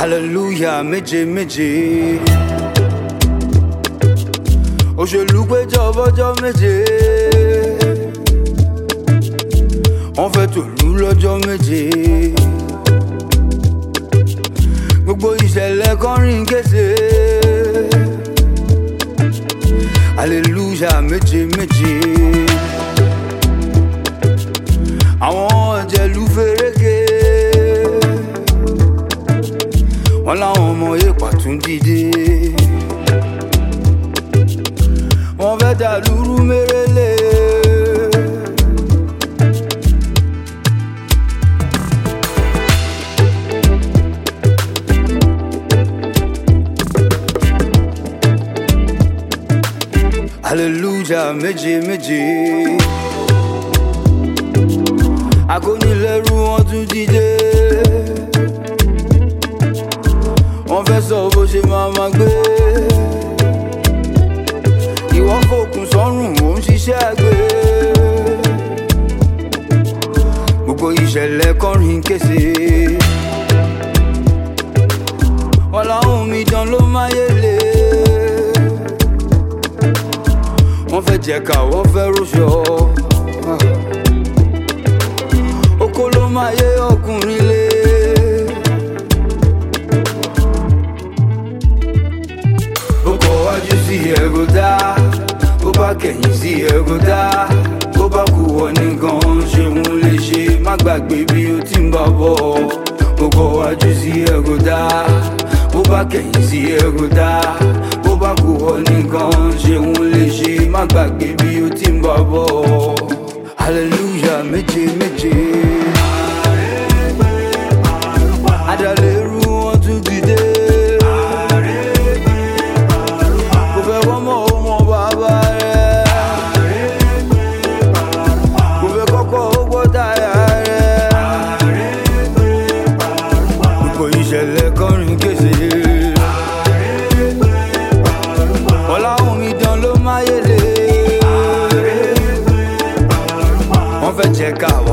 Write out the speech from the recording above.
hallelujah méje méje òṣèlú péjọ bọ́jọ́ méje wọ́n fẹ́ tòlú lọ́jọ́ méje gbogbo ìṣẹ̀lẹ̀ kọrin kése hallelujah méje méje àwọn ọ̀jẹ̀lú fẹ́rẹ́gẹ́ wọn láwọn ọmọ èèpà tún dìde wọn fẹ́ dàlúrú mérèlé. hallelujah méje méje akónilẹ́rú wọn tún dìde wọ́n fẹ́ sọ bó ṣe máa ma gbé ìwọ fòkun sọ́rùn ò ń ṣiṣẹ́ àgbẹ̀ gbogbo ìṣẹ̀lẹ̀ kọrin kése wọn làwọn omidan ló máyé lé wọ́n fẹ́ jẹ̀ka wọ́n fẹ́ rúṣọ oko ló máa yé ọkùnrin lé. bó kọ wájú sí ẹ̀rọ dá bó bá kẹ̀yìn sí ẹ̀rọ dá bó bá kú wọ nìkan ṣeun lè ṣe má gbàgbé bí o ti ń bá bọ̀ bó kọ wájú sí ẹ̀rọ dá bó bá kẹ̀yìn sí ẹ̀rọ dá bó bá kú wọ nìkan ṣeun lè ṣe má gbàgbé bí o ti ń bá bọ̀ hallelujah méje méje. adàlérú wọn tún dìde. kò fẹ́ wọ́n mọ̀ ó mọ bàbá rẹ̀. kò fẹ́ kọ́kọ́ ó gbọ́ táyà rẹ̀. gbogbo ìṣẹ̀lẹ̀ kọrin kése. ọ̀làwọ̀n mi dán ló máyé lé. wọ́n fẹ́ jẹ́ ká